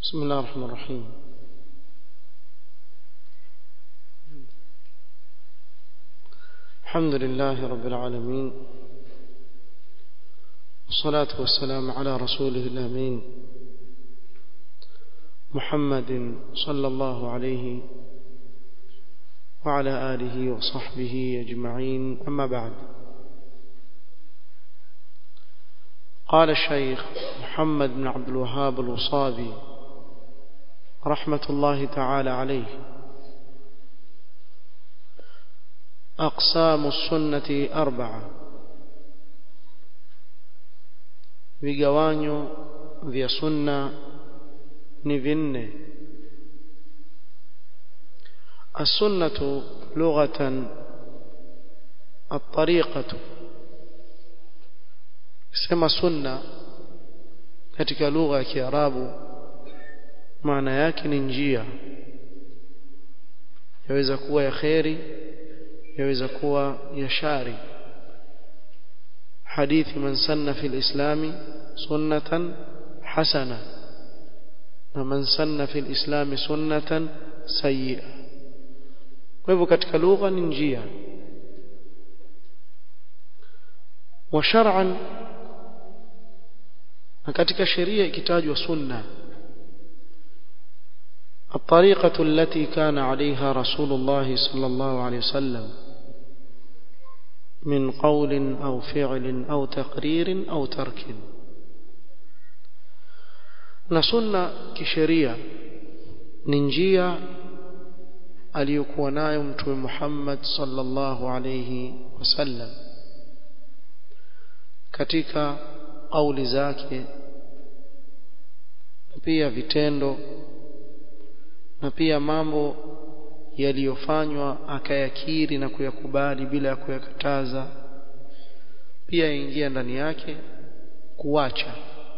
بسم الله الرحمن الرحيم الحمد لله رب العالمين والصلاة والسلام على رسوله الأمين محمد صلى الله عليه وعلى آله وصحبه أجمعين أما بعد قال الشيخ محمد بن عبد الوهاب الوصابي رحمة الله تعالى عليه أقسام السنة أربعة vigawanyo vya sunna ni vinne السنة لغة الطريقة sema sunna katika lugha ya Kiarabu maana yake ni njia yaweza kuwa ya kheri yaweza kuwa ya shari hadithi man sanna fi lislami sunnatan hasana na man sanna fi lislami sunnatan sayyi'a kwa hivyo katika lugha ni njia wa shar'an na katika sheria ikitajwa sunna الطريقة التي كان عليها رسول الله صلى الله عليه وسلم من قول أو فعل أو تقرير أو ترك نسنة كشريعة ننجية aliyokuwa nayo mtume Muhammad sallallahu alayhi wasallam katika kauli zake pia vitendo na pia mambo yaliyofanywa akayakiri na kuyakubali bila ya kuyakataza pia ingia ndani yake kuwacha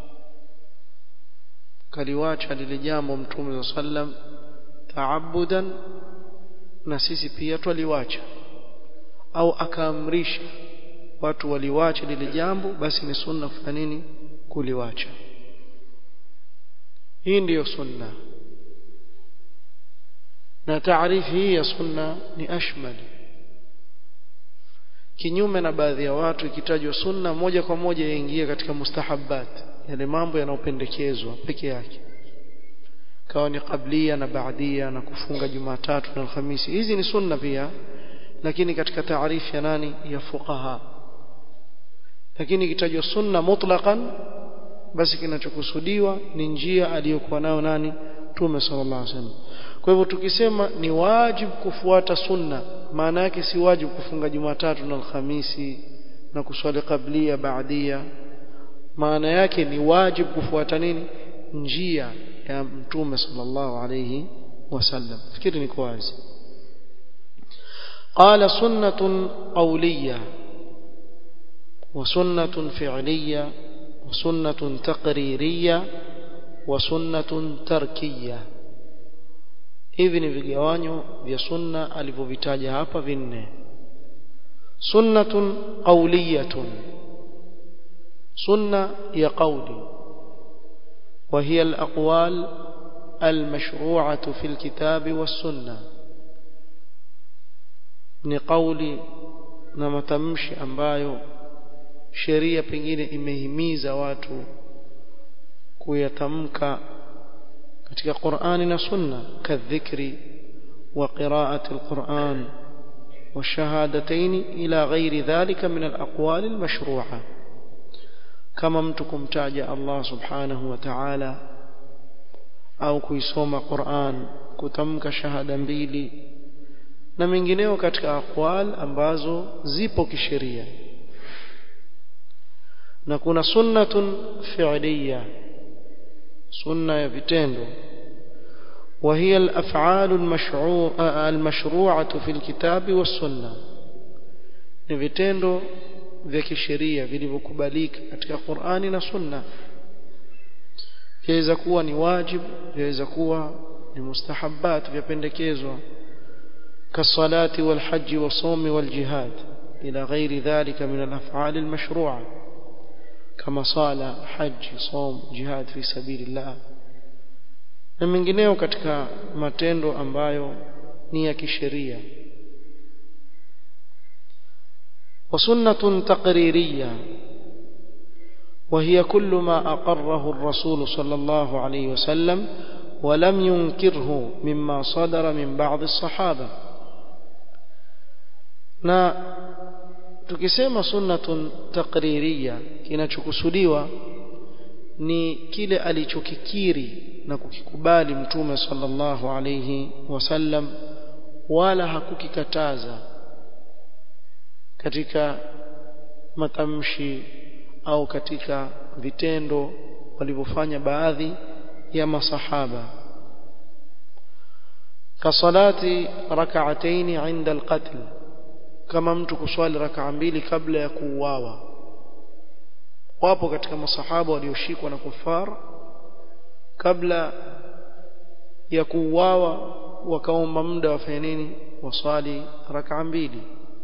kaliwacha lile jambo mtume sallam taabudan na sisi pia twaliwacha au akaamrisha watu waliwache lile jambo basi ni sunna kufanya nini kuliwacha hii ndiyo sunna na taarifu hii ya sunna ni ashmal kinyume na baadhi ya watu ikitajwa sunna moja kwa moja yaingia katika mustahabbat yale mambo yanayopendekezwa peke yake kawa ni qablia na baadia na kufunga jumatatu na alhamisi hizi ni sunna pia lakini katika taarifu ya nani ya fuqaha lakini ikitajwa sunna mutlaqan basi kinachokusudiwa ni njia aliyokuwa nayo nani Mtume sallallahu alaihi wasallam kwa hivyo tukisema ni wajibu kufuata sunna maana yake si wajibu kufunga Jumatatu na Alhamisi na kuswali kablia baadia maana yake ni wajibu kufuata nini njia ya Mtume sallallahu alaihi wasallam fikiri ni wazi قال سنة قولية وسنة فعلية وسنة تقريرية وسنة تركية hivi ni vigawanyo vya sunna alivyovitaja hapa vinne sunnatun qawliyatun sunna ya qawli wa hiya al-aqwal al-mashru'atu fi al-kitab was-sunnah ni qawli na matamshi ambayo sheria pengine imehimiza watu kuyatamka katika Qur'ani na Sunna kadhikri wa qira'ati al-Qur'an والشهادتين إلى غير ذلك من الأقوال المشروعة كما متكم تاج الله سبحانه وتعالى أو كيسوم قرآن كتمك شهادة mbili na mengineo katika aqwal ambazo zipo kisheria na kuna sunnatun fi'liya sunna ya vitendo وهي الافعال المشروعه المشروعه في الكتاب والسنه ni vitendo vya kisheria vilivyokubalika katika Qur'ani na Sunna yaweza kuwa ni wajibu yaweza kuwa ni mustahabbat vyapendekezwa كالصلاة والحج والصوم والجهاد إلى غير ذلك من الأفعال المشروعة كما صال حج صوم جهاد في سبيل الله na mengineo katika matendo ambayo ni ya kisheria وسنة تقريرية وهي كل ما أقره الرسول صلى الله عليه وسلم ولم ينكره مما صدر من بعض الصحابة na tukisema sunnatun taqririya kinachokusudiwa ni kile alichokikiri na kukikubali mtume sallallahu alayhi wasallam wala hakukikataza katika matamshi au katika vitendo walivyofanya baadhi ya masahaba kasalati rak'atayn 'inda al-qatl kama mtu kuswali rak'a mbili kabla ya kuuawa wapo katika masahaba walioshikwa na kufar kabla ya kuuawa wakaomba muda wafanye nini waswali rak'a mbili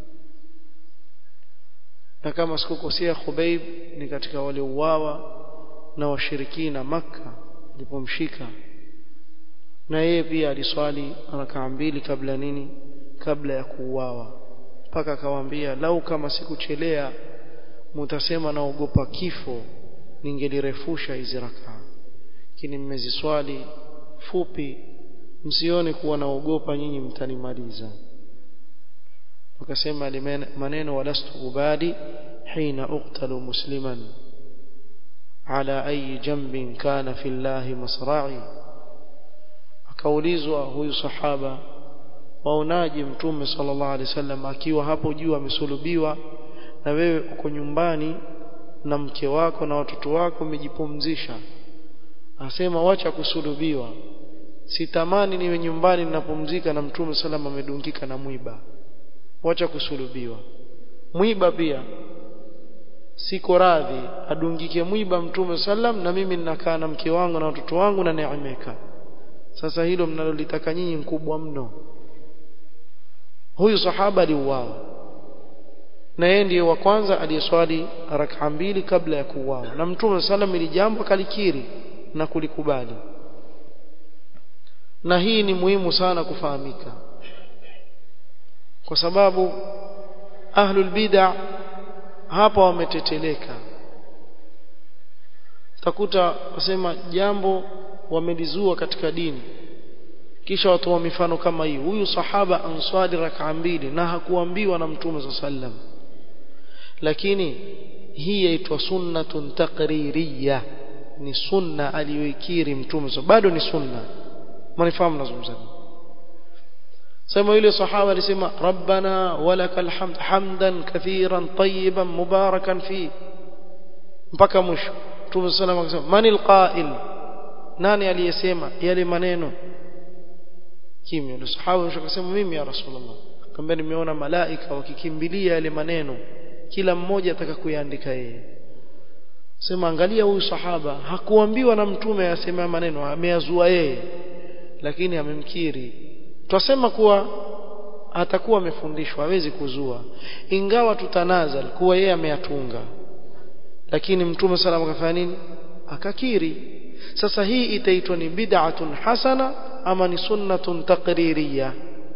na kama sikukosea Khubayb ni katika waliouawa na washirikina maka alipomshika na yeye pia aliswali rakaa mbili kabla nini kabla ya kuuawa mpaka akawaambia lau kama sikuchelea mutasema naogopa kifo ningelirefusha hizi rakaa lakini mmeziswali fupi msione kuwa naogopa nyinyi mtanimaliza wakasema maneno walastu ubali hina uqtalu musliman ala ayi jambin kana fi llahi masra'i akaulizwa huyu sahaba waonaje mtume sallallahu alaihi wasallam akiwa hapo juu amesulubiwa na wewe uko nyumbani na mke wako na watoto wako umejipumzisha asema wacha kusulubiwa sitamani niwe nyumbani ninapumzika na mtume sallam amedungika na mwiba wacha kusulubiwa mwiba pia siko radhi adungike mwiba mtume sallam na mimi ninakaa na mke wangu na watoto wangu na neemeka sasa hilo mnalolitaka nyinyi mkubwa mno huyu sahaba aliuawa na yeye ndiye wa kwanza aliyeswali rak'a mbili kabla ya kuuawa na mtume sallam ili jambo kalikiri na kulikubali na hii ni muhimu sana kufahamika kwa sababu ahlul bid'a hapa wameteteleka takuta wasema jambo wamelizua katika dini kisha watoa mifano kama hii huyu sahaba answali rak'a mbili na hakuambiwa na mtume sallam lakini hii yaitwa sunnatun taqririyya ni sunna aliyoikiri mtume bado ni sunna mnifahamu nazungumza sema yule sahaba alisema rabbana walakal hamd hamdan kathiran tayyiban mubarakan fi mpaka mwisho mtume sallam akasema manil qa'il nani aliyesema yale maneno kimya yule sahaba akasema mimi ya rasulullah kamba nimeona malaika wakikimbilia yale maneno kila mmoja ataka kuyaandika yeye sema angalia huyu sahaba hakuambiwa na mtume asema maneno ameyazua yeye lakini amemkiri twasema kuwa atakuwa amefundishwa hawezi kuzua ingawa tutanazal kuwa yeye ameyatunga lakini mtume salama akafanya nini akakiri sasa hii itaitwa ni bid'atun hasana ama ni sunnatun taqririyya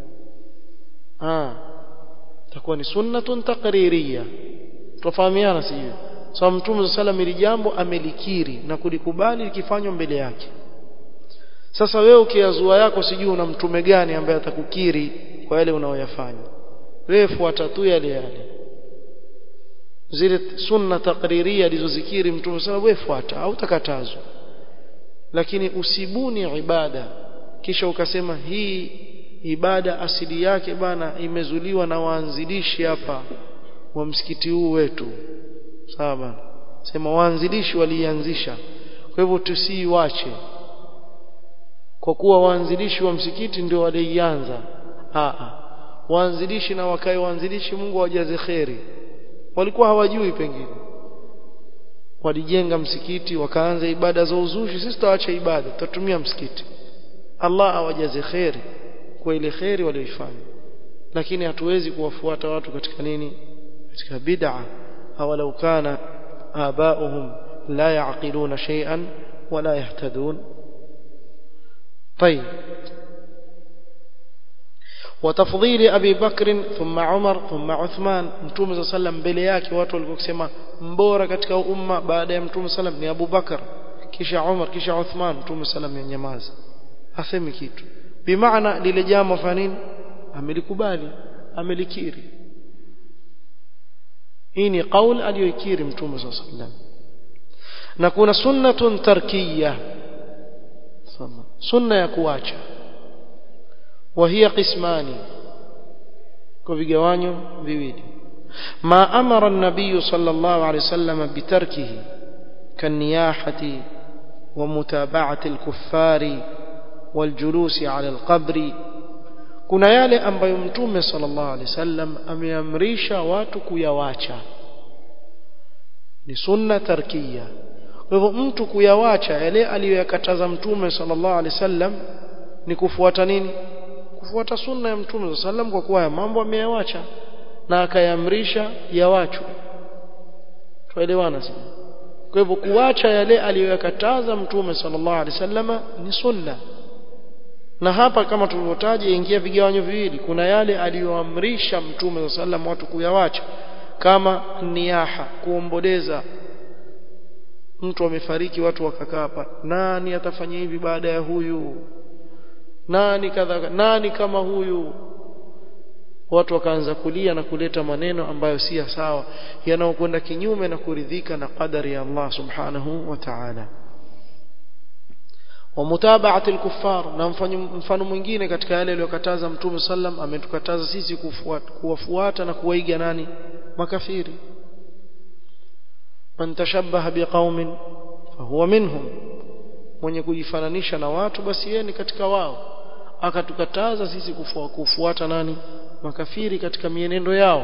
ah itakuwa ni sunnatun taqririyya tufahamiana sio sababu mtume sallam ili jambo amelikiri na kulikubali likifanywa mbele yake sasa wewe ukiazua yako sijui una mtume gani ambaye atakukiri kwa yale unaoyafanya wewe fuata tu yale yale zile sunna takriria alizozikiri mtume sallam wewe fuata au takatazwa lakini usibuni ibada kisha ukasema hii ibada asili yake bana imezuliwa na waanzilishi hapa wa msikiti huu wetu sawa bana sema waanzilishi walianzisha kwa hivyo tusiiwache kwa kuwa waanzilishi wa msikiti ndio walianza a waanzilishi na wakae waanzilishi Mungu awajaze kheri walikuwa hawajui pengine walijenga msikiti wakaanza ibada za uzushi sisi tutaacha ibada tutatumia msikiti Allah awajaze kheri kwa ile kheri walioifanya lakini hatuwezi kuwafuata watu katika nini katika bid'a awalau kana abauhum la yaqiluna shay'an wala yahtadun طيب وتفضيل أبي بكر ثم عمر ثم عثمان متوم صلى الله عليه وسلم mbele yake watu walikuwa kusema mbora katika umma baada ya mtume sallam ni Abu Bakar kisha Umar kisha Uthman mtume sallam yanyamaza asemi kitu bimaana lile jambo fanini amelikubali amelikiri hii ni kauli aliyoikiri mtume صلى الله عليه وسلم na kuna sunnatun tarkiyah sunna ya kuacha وهي قسمان كوفيغوانيو viwili ما أمر النبي صلى الله عليه وسلم بتركه كالنياحة ومتابعة الكفار والجلوس على القبر kuna yale ambayo mtume sallallahu alaihi wasallam ameamrisha watu kuyawacha ni sunna tarkia kwa hivyo mtu kuyawacha yale aliyoyakataza mtume sallallahu alaihi wasallam ni kufuata nini kufuata sunna ya mtume sallam kwa kuwa ya mambo ameyawacha na akayamrisha yawachwe tuelewana sasa kwa hivyo kuacha yale aliyoyakataza mtume sallallahu alaihi wasallama ni sunna na hapa kama tulivyotaja ingia vigawanyo viwili kuna yale aliyoamrisha mtume sallam watu kuyawacha kama niyaha kuomboleza mtu amefariki watu wakakaa hapa nani atafanya hivi baada ya huyu nani kadha nani kama huyu watu wakaanza kulia na kuleta maneno ambayo si sawa yanayokwenda kinyume na kuridhika na qadari ya Allah subhanahu wa ta'ala wa mutaba'ati al-kuffar na mfano mwingine katika yale aliyokataza mtume sallam ametukataza sisi kufuata kuwafuata na kuwaiga nani makafiri man tashabbaha biqaumin fahuwa minhum mwenye kujifananisha na watu basi yeye ni katika wao akatukataza sisi kufu, kufuata nani makafiri katika mienendo yao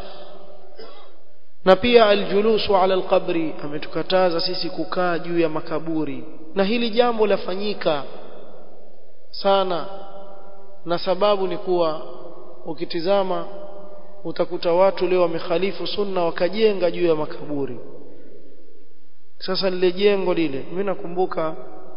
na pia aljulusu ala alqabri ametukataza sisi kukaa juu ya makaburi na hili jambo lafanyika sana na sababu ni kuwa ukitizama utakuta watu leo wamekhalifu sunna wakajenga juu ya makaburi sasa lile jengo lile mimi nakumbuka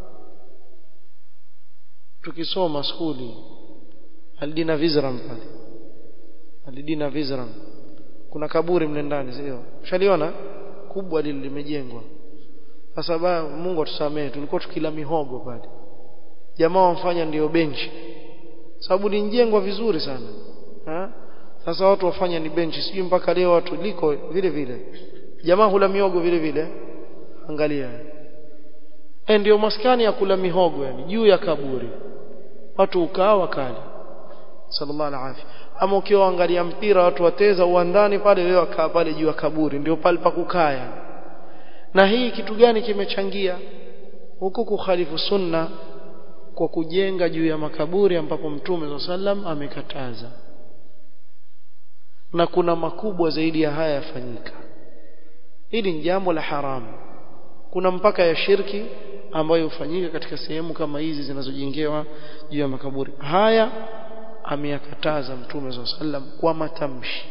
tukisoma skuli Aldina Vizram pale Aldina Vizram kuna kaburi mle ndani sio ushaliona kubwa lile limejengwa sasa Mungu atusamee tulikuwa tukila mihogo pale jamaa wamfanya ndio benchi sababu lijengwa vizuri sana ha? sasa watu wafanya ni benchi sijui mpaka leo watu liko vile vile jamaa hula miogo vile vile angalia e ndio maskani ya kula mihogo yani juu ya kaburi watu ukaa wakali sallallahu alaihi ama ukiwa angalia mpira watu wateza uwandani pale leo akaa pale juu ya kaburi ndio pale pa kukaa yani na hii kitu gani kimechangia huku kukhalifu sunna kwa kujenga juu ya makaburi ambapo mtume sallam amekataza na kuna makubwa zaidi ya haya yafanyika hili ni jambo la haramu kuna mpaka ya shirki ambayo hufanyika katika sehemu kama hizi zinazojengewa juu ya makaburi haya ameyakataza mtume swalla sallam kwa matamshi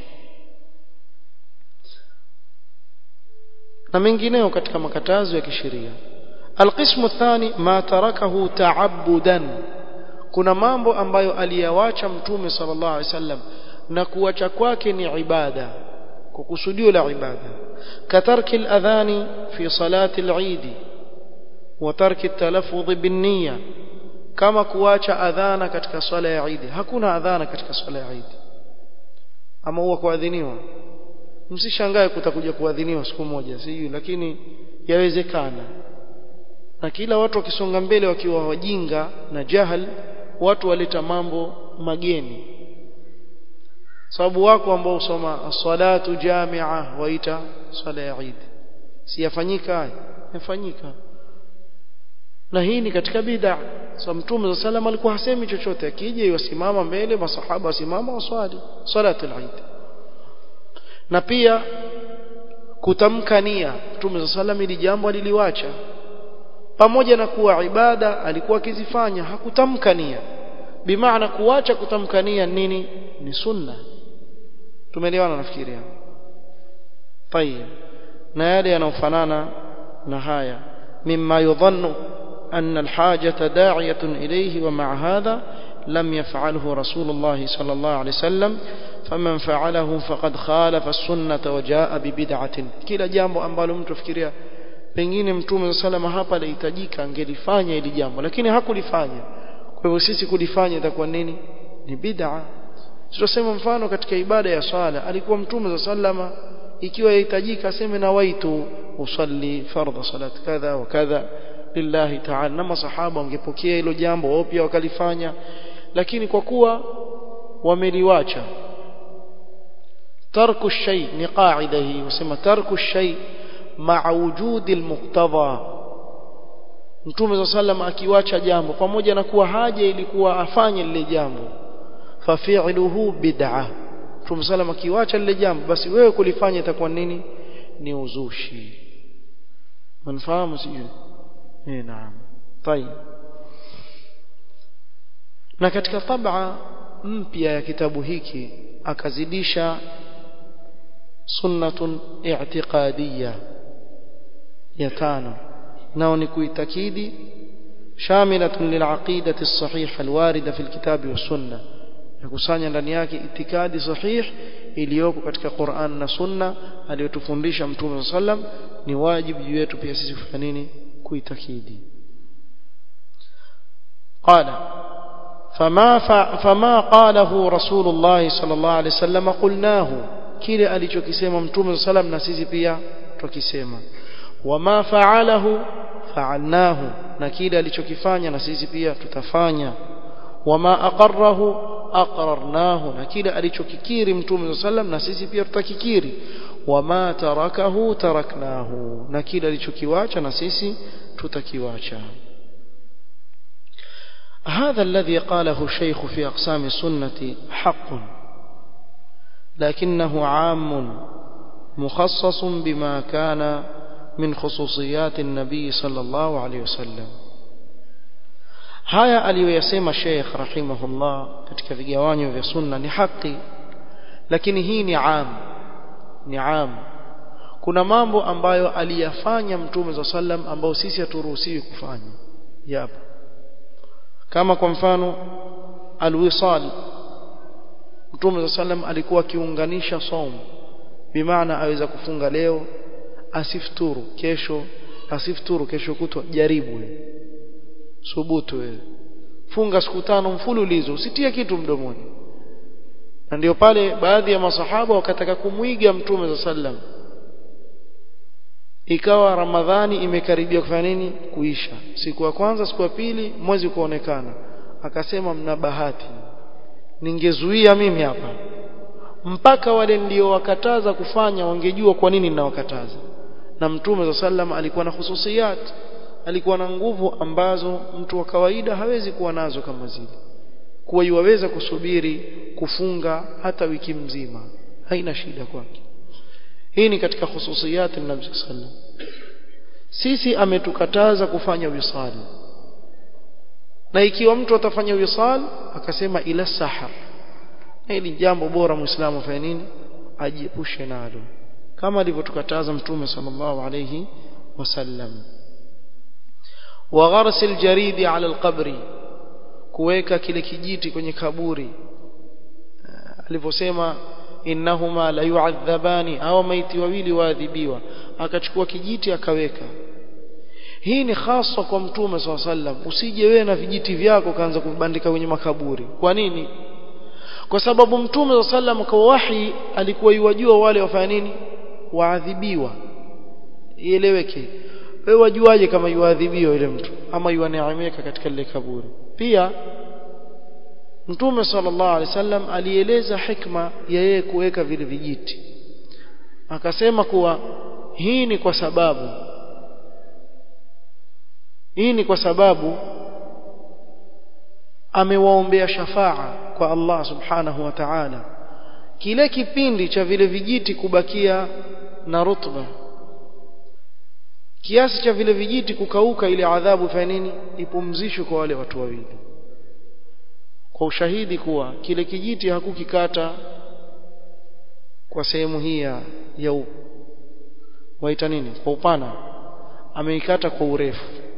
na mengineo katika makatazo ya kisheria alqismu thani ma tarakahu ta'abbudan kuna mambo ambayo aliyawacha mtume sallallahu alaihi wasallam na kuacha kwake ni ibada kwa kusudio la ibada katarki al-adhani fi salati al-eid wa tarki at-talaffuz bin-niyya kama kuacha adhana katika swala ya Eid hakuna adhana katika swala ya Eid ama huwa kuadhiniwa msishangae kutakuja kuadhiniwa siku moja sijui lakini yawezekana na kila watu wakisonga mbele wakiwa wajinga na jahal watu waleta mambo mageni sababu wako ambao usoma salatu jamia waita swala ya Eid si yafanyika yafanyika na hii ni katika bid'a so mtume za salam alikuwa hasemi chochote akija yusimama mbele masahaba wasimama waswali salatu al-eid na pia kutamka nia mtume za salam ili jambo aliliwacha pamoja na kuwa ibada alikuwa akizifanya hakutamka nia bimaana kuacha kutamka nia nini ni sunna tumeelewana nafikiri hapo طيب na yale yanayofanana na haya mimma yudhannu أن الحاجة داعية إليه ومع هذا لم يفعله رسول الله صلى الله عليه وسلم فمن فعله فقد خالف السنة وجاء ببدعة كلا jambo ambalo mtu fikiria pengine mtume salama hapa alihitajika angelifanya ili jambo lakini hakulifanya kwa hivyo sisi kulifanya itakuwa nini ni bid'a tutasema mfano katika ibada ya swala alikuwa mtume sallama ikiwa yahitajika aseme na waitu usalli fardha salat kadha wa kadha lillahi ta'ala na masahaba wangepokea hilo jambo wao pia wakalifanya lakini kwa kuwa wameliwacha tarku shay ni qaida hii usema tarku shay ma'a wujudi almuqtada mtume sallam akiwacha jambo pamoja na kuwa haja ilikuwa afanye lile jambo fafi'luhu bid'ah mtume sallam akiwacha lile jambo basi wewe kulifanya itakuwa nini ni uzushi mnafahamu sio eh naam طيب na katika tab'a mpya ya kitabu hiki akazidisha sunnatun i'tiqadiyya ya tano nao ni kuitakidi shamilatun lil'aqidati as-sahiha al-warida fi al-kitabi was-sunnah yakusanya ndani yake itikadi sahih iliyoko katika Qur'an na Sunna aliyotufundisha Mtume sallam ni wajibu juu yetu pia sisi kufanya nini kuitakidi qala فما فما قاله رسول الله صلى الله عليه وسلم قلناه kile alichokisema mtume sallam na sisi pia tukisema wama fa'alahu fa'alnahu na kile alichokifanya na sisi pia tutafanya wama aqarrahu aqrarnahu na kile alichokikiri mtume sallam na sisi pia tutakikiri wama tarakahu taraknahu na kile alichokiwacha na sisi tutakiwacha هذا الذي قاله الشيخ في أقسام السنة حق لكنه عام مخصص بما كان من خصوصيات النبي صلى الله عليه وسلم haya aliyoyasema Sheikh rahimahullah katika vigawanyo vya sunna ni haki lakini hii ni am ni am kuna mambo ambayo aliyafanya mtume za sallam ambao sisi haturuhusiwi kufanya yapo kama kwa mfano alwisal mtume za sallam alikuwa akiunganisha saum bimaana aweza kufunga leo asifuturu kesho asifuturu kesho kutwa jaribu wewe subutu wewe funga siku tano mfululizo usitie kitu mdomoni na ndio pale baadhi ya masahaba wakataka kumwiga mtume za sallam ikawa ramadhani imekaribia kufanya nini kuisha siku ya kwanza siku ya pili mwezi kuonekana akasema mna bahati ningezuia mimi hapa mpaka wale ndio wakataza kufanya wangejua kwa nini ninawakataza na mtume za sallam alikuwa na hususiyat alikuwa na nguvu ambazo mtu wa kawaida hawezi kuwa nazo kama zile kuwa yuwaweza kusubiri kufunga hata wiki mzima haina shida kwake hii ni katika hususiyat nabii sallam sisi ametukataza kufanya wisali na ikiwa mtu atafanya wisal akasema ila sahar hili jambo bora muislamu afanye nini ajiepushe nalo kama alivyotukataza mtume sallallahu alayhi wasallam wa gharsi aljaridi ala alqabri kuweka kile kijiti kwenye kaburi alivyosema innahuma la yu'adhabani au maiti wawili waadhibiwa akachukua kijiti akaweka hii ni hasa kwa mtume swalla sallam usije wewe na vijiti vyako kaanza kubandika kwenye makaburi kwa nini kwa sababu mtume swalla sallam kwa wahi alikuwa yuwajua wale wafanya nini waadhibiwa ieleweke wewe wajuaje kama yuadhibiwa yule mtu ama yuaneemeka katika lile kaburi pia Mtume sallallahu alaihi wasallam alieleza hikma ya yeye kuweka vile vijiti akasema kuwa hii ni kwa sababu hii ni kwa sababu amewaombea shafaa kwa Allah subhanahu wa ta'ala kile kipindi cha vile vijiti kubakia na rutba kiasi cha vile vijiti kukauka ile adhabu fa nini ipumzishwe kwa wale watu wawili kwa ushahidi kuwa kile kijiti hakukikata kwa sehemu hii ya, ya waita nini kwa upana ameikata kwa urefu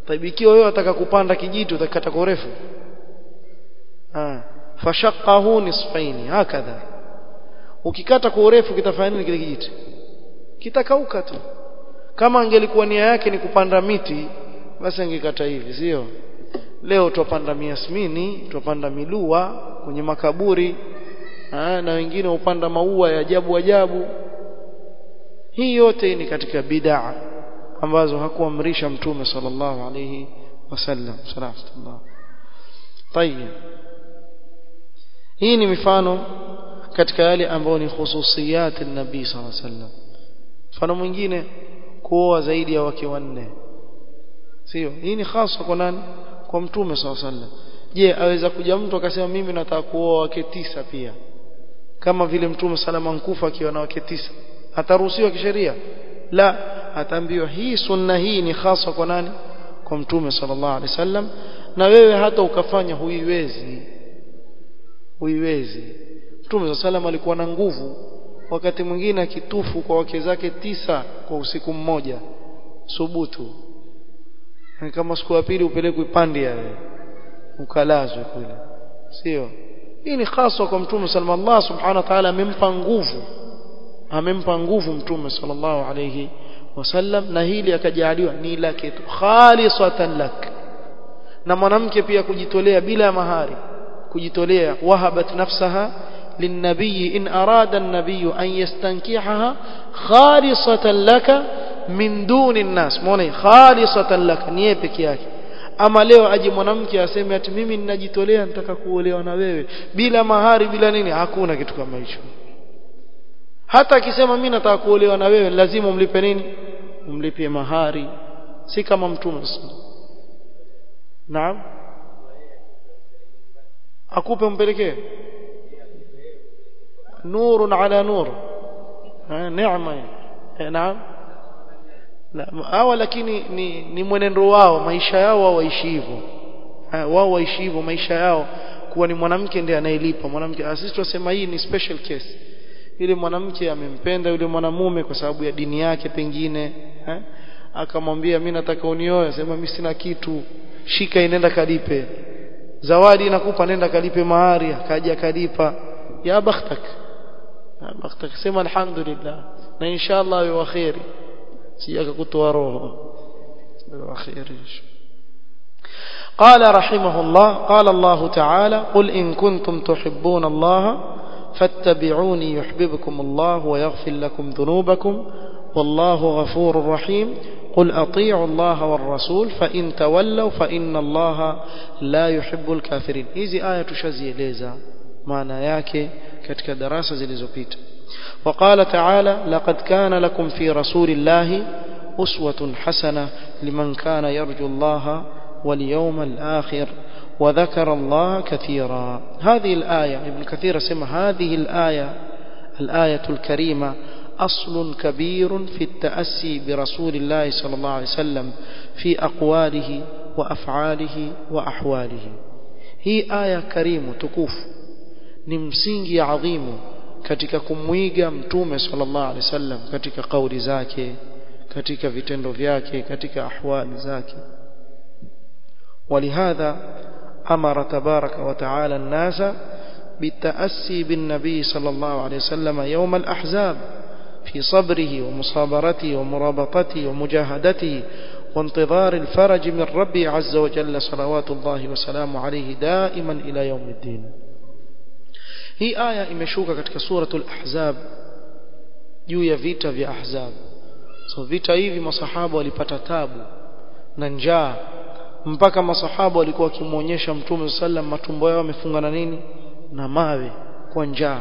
طيب ikiwa wewe unataka kupanda kijiti utakata kwa urefu ah fashaqahu nisfaini hakadha ukikata kwa urefu kitafanya nini kile kijiti kitakauka tu kama angelikuwa nia yake ni kupanda miti basi angekata hivi sio leo tupanda miasmini tupanda milua kwenye makaburi ha, na wengine upanda maua ya ajabu ajabu hii yote ni katika bid'a ambazo hakuamrisha mtume sallallahu alayhi wasallam sallallahu طيب hii ni mifano katika yale ambayo ni khususiyat an-nabii sallallahu alayhi wasallam mfano mwingine kuoa zaidi ya wake wanne sio hii ni hasa kwa nani kwa mtume sallallahu alayhi wasallam je aweza kuja mtu akasema mimi nataka kuoa wake tisa pia kama vile mtume salama nkufa akiwa na wake tisa ataruhusiwa kisheria la ataambiwa hii sunna hii ni hasa kwa nani kwa mtume sallallahu alaihi wasallam na wewe hata ukafanya huiwezi huiwezi mtume sallallahu alikuwa na nguvu wakati mwingine akitufu kwa wake zake tisa kwa usiku mmoja subutu kama siku ya pili upelekwe pande ya ukalazwe kule sio hii ni hasa kwa mtume sallallahu Allah subhanahu wa ta'ala amempa nguvu amempa nguvu mtume sallallahu alayhi wasallam na hili akajaliwa ni lake tu khalisatan lak na mwanamke pia kujitolea bila mahari kujitolea wahabat nafsaha للنبي إن أراد النبي أن يستنكحها خالصة لك من دون الناس موني خالصة لك نيبك yake ama leo aje mwanamke aseme ati mimi ninajitolea nataka kuolewa na wewe bila mahari bila nini hakuna kitu kama hicho hata akisema mimi nataka kuolewa na wewe lazima umlipe nini umlipie mahari si kama mtume naam akupe umpelekee nurun ala nur neema naam hawa lakini ni, ni mwenendo wao maisha yao wao waishi hivyo wao waishi hivyo maisha yao kuwa ni mwanamke ndiye anayelipa mwanamke sisi tunasema hii ni special case yule mwanamke amempenda yule mwanamume kwa sababu ya dini yake pengine eh? akamwambia mimi nataka unioe sema mimi sina kitu shika inenda kalipe zawadi nakupa nenda kalipe mahari akaja akalipa ya bakhtak ya bakhtak sema alhamdulillah na inshallah wewe khairi sijaka kutoa roho wewe khairi قال رحمه الله قال الله تعالى قل إن كنتم تحبون الله فاتبعوني يحببكم الله ويغفر لكم ذنوبكم والله غفور رحيم قل أطيعوا الله والرسول فإن تولوا فإن الله لا يحب الكافرين hizi aya tushazieleza maana yake katika darasa zilizopita وقال تعالى لقد كان لكم في رسول الله أسوة حسنة لمن كان يرجو الله واليوم الآخر وذكر الله كثيرا هذه الآية ابن كثير سمى هذه الآية الآية الكريمة أصل كبير في التأسي برسول الله صلى الله عليه وسلم في أقواله وأفعاله وأحواله هي آية كريمة تكوف نمسينجي عظيم katika kumwiga mtume sallallahu alaihi wasallam katika kauli zake katika vitendo vyake katika ahwali zake ولهذا أمر تبارك وتعالى الناس بالتأسي بالنبي صلى الله عليه وسلم يوم الأحزاب في صبره ومصابرته ومرابطته ومجاهدته وانتظار الفرج من ربي عز وجل صلوات الله وسلامه عليه دائما إلى يوم الدين هي آية imeshuka katika suratul ahzab juu ya vita vya ahzab so vita hivi masahaba walipata tabu na njaa mpaka masahaba walikuwa wakimuonyesha mtume sallam matumbo yao yamefungana nini na mawe kwa njaa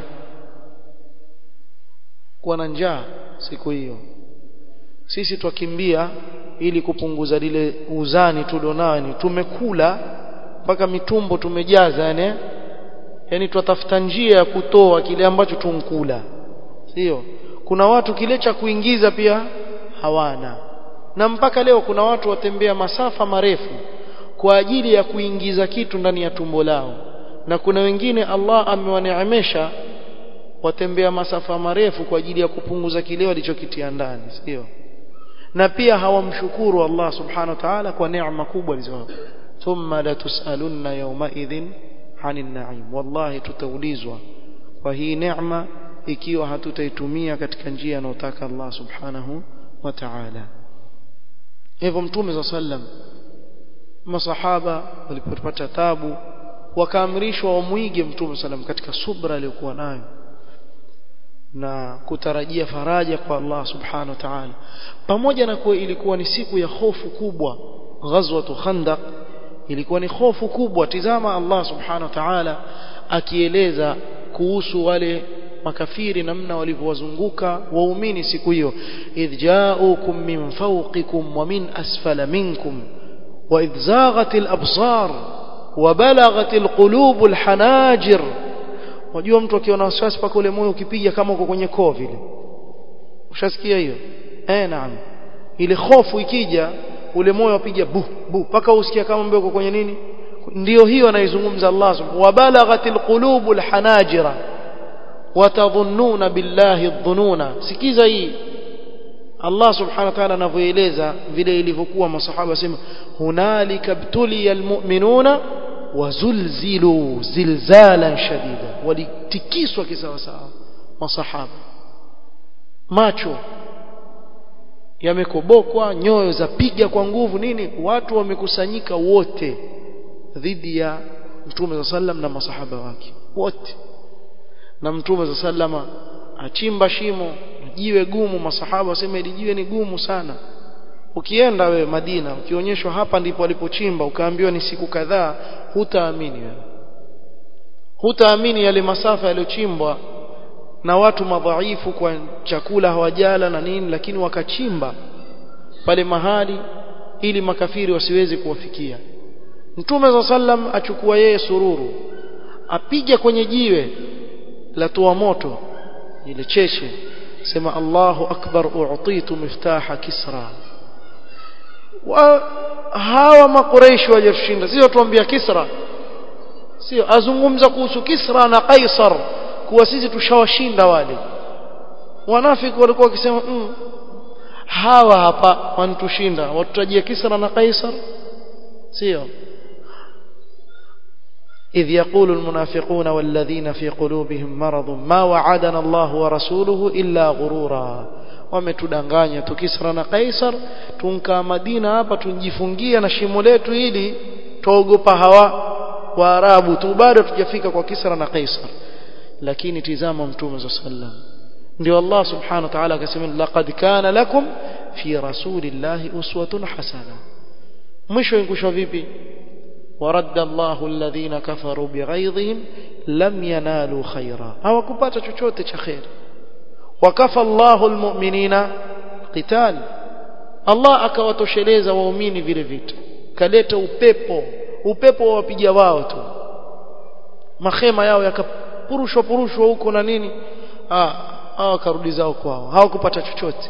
kuwa na njaa siku hiyo sisi twakimbia ili kupunguza lile uzani tulionao tumekula mpaka mitumbo tumejaza yani yani twatafuta njia ya kutoa kile ambacho tunkula sio kuna watu kile cha kuingiza pia hawana na mpaka leo kuna watu watembea masafa marefu kwa ajili ya kuingiza kitu ndani ya tumbo lao na kuna wengine Allah amewaneemesha watembea masafa marefu kwa ajili ya kupunguza kile walichokitia ndani sio na pia hawamshukuru Allah subhanahu wa ta'ala kwa neema kubwa alizowapa thumma latusalunna yawmaidhin 'anil na'im wallahi tutaulizwa kwa hii neema ikiwa hatutaitumia katika njia anayotaka Allah subhanahu wa ta'ala hivyo mtume za sallam masahaba walipopata tabu wakaamrishwa wamwige mtume sallam katika subra aliyokuwa nayo na kutarajia faraja kwa Allah subhanahu wa ta'ala pamoja na kuwa ilikuwa ni siku ya hofu kubwa ghazwatu khandaq ilikuwa ni hofu kubwa tizama Allah subhanahu wa ta'ala akieleza kuhusu wale makafiri namna walivyowazunguka waumini siku hiyo idh ja'ukum min fawqikum wa min asfala minkum wa idh zaghatil absar wa balaghatil qulubul hanajir Unajua mtu akiwa na wasiwasi paka ule moyo ukipiga kama uko kwenye koo vile. Ushasikia hiyo? Eh, naam. Ile hofu ikija ule moyo wapiga bu bu paka usikia kama mbeo uko kwenye nini? Ndiyo hiyo anaizungumza Allah subhanahu wa balaghatil qulubul hanajira watadhunnuna billahi dhununa. Sikiza hii. Allah subhanahu wa ta'ala anavyoeleza vile ilivyokuwa masahaba sema hunalika btuliyal mu'minuna wazulzilu zilzalan shadida walitikiswa kisawasawa masahaba macho yamekobokwa nyoyo zapiga kwa nguvu nini watu wamekusanyika wote dhidi ya mtume za sallam na masahaba wake wote na mtume za sallama achimba shimo jiwe gumu masahaba wasema ili jiwe ni gumu sana ukienda wewe Madina ukionyeshwa hapa ndipo alipochimba ukaambiwa ni siku kadhaa hutaamini wewe hutaamini yale masafa yaliyochimbwa na watu madhaifu kwa chakula hawajala na nini lakini wakachimba pale mahali ili makafiri wasiweze kuwafikia Mtume za sallam achukua yeye sururu apige kwenye jiwe la toa moto ile cheshe sema Allahu akbar u'titu miftaha kisra wa hawa makureishi wajashinda sio tuambia Kisra sio azungumza kuhusu Kisra na Kaisar kuwa sisi tushawashinda wale wanafiki walikuwa wakisema mm, hawa hapa wanatushinda watutajia Kisra na Kaisar sio إذ يقول المنافقون والذين في قلوبهم مرض ما وعدنا الله ورسوله إلا غرورا wametudanganya tukisra na Kaisar tunkaa Madina hapa tunjifungia na shimo letu ili tuogopa hawa Waarabu tu bado tujafika kwa Kisra na Kaisar lakini tizama mtume za sallam ndio Allah subhanahu wa ta'ala akasema laqad kana lakum fi rasulillahi uswatun hasana mwisho inkushwa vipi ورد الله الذين كفروا بغيظهم لم ينالوا خيرا hawakupata chochote cha khair wakafa Allahu almu'minina qital Allah akawatosheleza waumini vile vitu kaleta upepo upepo wawapiga wao tu mahema yao yakapurushwa purushwa huko na nini ah hao karudi zao kwao hawakupata chochote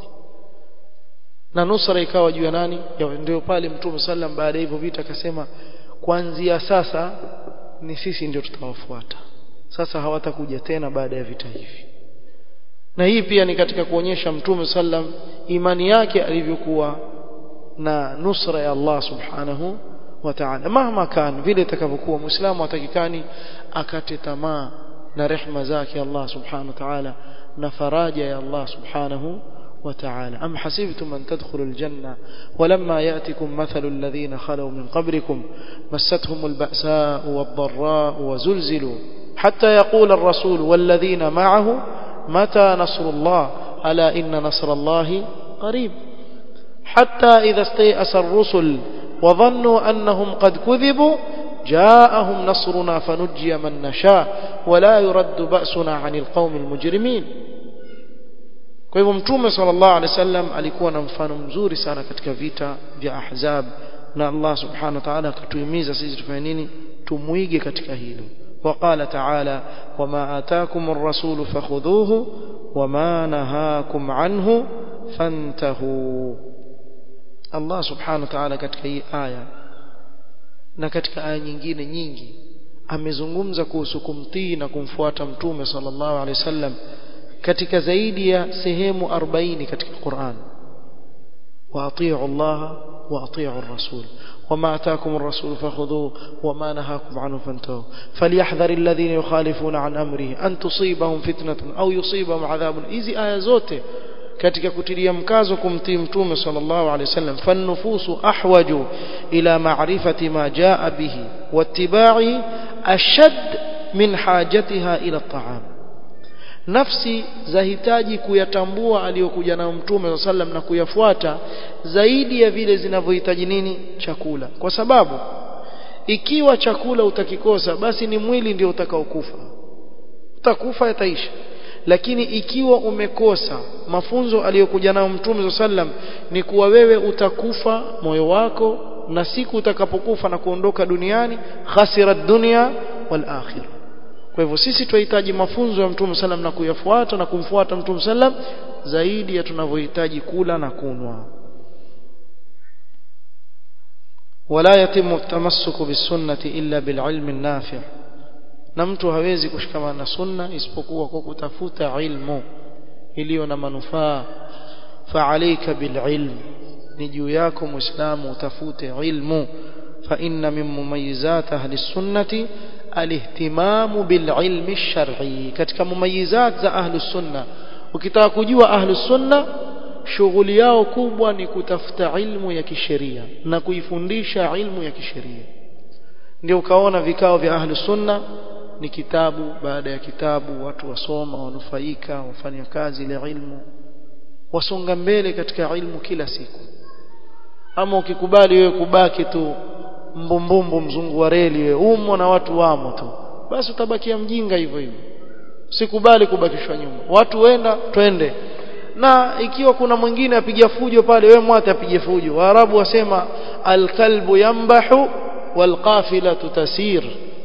na nusra ikawa juu ya nani ndio pale mtume sallam baada ya hivyo vita akasema kuanzia sasa ni sisi ndio tutawafuata sasa hawatakuja tena baada ya vita hivi na hii pia ni katika kuonyesha mtume sallam imani yake alivyokuwa na nusra ya Allah subhanahu wa ta'ala mahma kan vile itakavyokuwa muislamu atakikani akate tamaa na rehma zake Allah subhanahu wa ta'ala na faraja ya Allah subhanahu وتعالى أم حسبتم أن تدخلوا الجنة ولما يأتكم مثل الذين خلوا من قبلكم مستهم البأساء والضراء وزلزلوا حتى يقول الرسول والذين معه متى نصر الله ألا إن نصر الله قريب حتى إذا استيأس الرسل وظنوا أنهم قد كذبوا جاءهم نصرنا فنجي من نشاء ولا يرد بأسنا عن القوم المجرمين kwa hivyo mtume sallallahu alaihi wasallam alikuwa na mfano mzuri sana katika vita vya ahzab na Allah subhanahu wa ta'ala akatuhimiza sisi tufanye nini tumuige katika hilo وقال تعالى وما آتاكم الرسول فخذوه وما نهاكم عنه فانتهوا الله سبحانه وتعالى katika hii aya na katika aya nyingine nyingi amezungumza kuhusu kumtii na kumfuata mtume sallallahu alaihi wasallam katika zaidi ya sehemu 40 katika Qur'an واطيعوا الله واطيعوا الرسول وما اتاكم الرسول فخذوه وما نهاكم عنه فانتهوا فليحذر الذين يخالفون عن امره ان تصيبهم فتنه او يصيبهم عذاب hizi aya zote katika kutilia mkazo kumtii mtume sallallahu alaihi wasallam fannufusu ahwaju ila ma'rifati ma jaa bihi wattiba'i ashad min hajatiha ila at-ta'am nafsi zahitaji kuyatambua aliyokuja nayo mtume sallam na kuyafuata zaidi ya vile zinavyohitaji nini chakula kwa sababu ikiwa chakula utakikosa basi ni mwili ndio utakaokufa utakufa yataisha lakini ikiwa umekosa mafunzo aliyokuja nayo mtume sallam ni kuwa wewe utakufa moyo wako na siku utakapokufa na kuondoka duniani khasira dunya wal akhirah kwa hivyo sisi tunahitaji mafunzo ya Mtume sallam na kuyafuata na kumfuata Mtume sallam zaidi ya tunavyohitaji kula na kunwa wala yatimu tamassuku bisunnati illa bililmi nafi' na mtu hawezi kushikamana na sunna isipokuwa kwa kutafuta ilmu iliyo na manufaa fa'alayka bililm ni juu yako muislamu utafute ilmu fa inna min mumayyizat ahli sunnati alihtimamu bililmi ash-shar'i katika mumayizat za ahli sunna ukitaka kujua ahli sunna shughuli yao kubwa ni kutafuta ilmu ya kisheria na kuifundisha ilmu ya kisheria ndio ukaona vikao vya ahli sunna ni kitabu baada ya kitabu watu wasoma wanufaika wafanya kazi ile ilmu wasonga mbele katika ilmu kila siku ama ukikubali wewe kubaki tu mbumbumbu mzungu wa reli wewe umo na watu wamo tu basi utabakia mjinga hivyo hivyo sikubali kubakishwa nyuma watu wenda twende na ikiwa kuna mwingine apiga fujo pale wewe mwate apige fujo waarabu wasema alkalbu yambahu walqafila tasir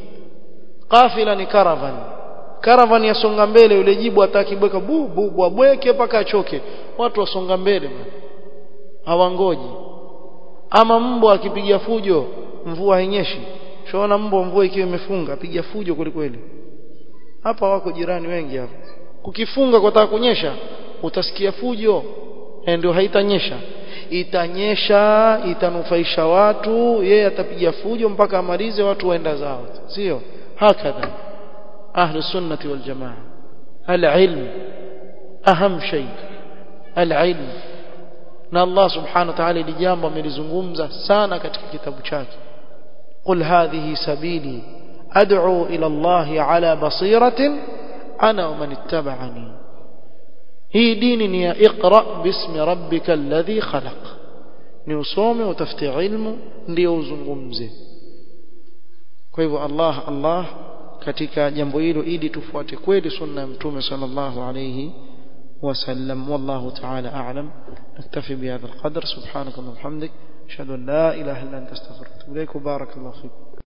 qafila ni caravan caravan yasonga mbele yule jibu atakibweka bu bu bweke mpaka achoke watu wasonga mbele hawangoji ama mbwa akipiga fujo mvua hainyeshi shaona mbwa mvua ikiwa imefunga piga fujo kweli hapa wako jirani wengi hapa kukifunga kwa kunyesha utasikia fujo ndio haitanyesha itanyesha itanufaisha watu yeye atapiga fujo mpaka amalize watu waenda zao sio hakadha ahlu sunnati wal jamaa al-ilm aham shay al-ilm na Allah subhanahu wa ta'ala ili jambo amelizungumza sana katika kitabu chake qul hadhihi sabili ad'u ila Allah ala basiratin ana wa man ittaba'ani hii dini ni ya iqra bismi rabbika alladhi khalaq ni usome utafute ilmu ndio uzungumze kwa hivyo Allah Allah katika jambo hilo ili tufuate kweli sunna ya mtume sallallahu alayhi وسلم والله تعالى أعلم نكتفي بهذا القدر سبحانك اللهم وبحمدك أشهد أن لا إله إلا أنت استغفرك إليك وبارك الله فيكم